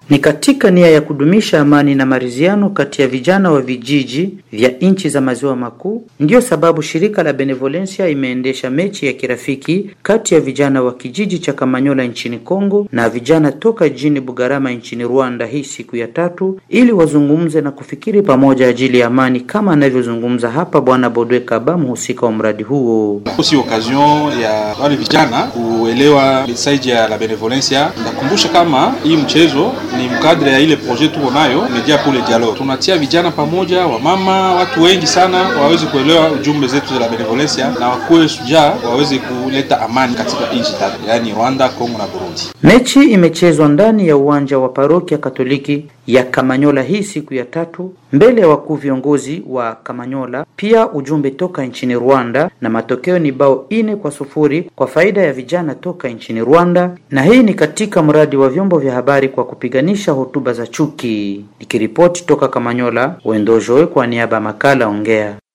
Ni katika nia ya kudumisha amani na maridhiano kati ya vijana wa vijiji vya nchi za maziwa makuu, ndiyo sababu shirika la Benevolencia imeendesha mechi ya kirafiki kati ya vijana wa kijiji cha Kamanyola nchini Kongo na vijana toka jijini Bugarama nchini Rwanda hii siku ya tatu, ili wazungumze na kufikiri pamoja ajili ya amani, kama anavyozungumza hapa Bwana Bodwe Kaba, mhusika wa mradi huo. Si occasion ya wale vijana kuelewa message ya la Benevolencia. Nakumbusha kama hii mchezo ni mkadre ya ile projet tuko nayo media pour le dialogue. Tunatia vijana pamoja, wamama, watu wengi sana waweze kuelewa ujumbe zetu za la Benevolencia na wakuwe shujaa, waweze kuleta amani katika nchi tatu, yaani Rwanda, Kongo na Burundi. Mechi imechezwa ndani ya uwanja wa parokia Katoliki ya Kamanyola hii siku ya tatu mbele ya wakuu viongozi wa Kamanyola, pia ujumbe toka nchini Rwanda, na matokeo ni bao ine kwa sufuri kwa faida ya vijana toka nchini Rwanda, na hii ni katika mradi wa vyombo vya habari kwa kupiganisha hotuba za chuki. Nikiripoti toka Kamanyola, Wendojoe kwa niaba ya makala Ongea.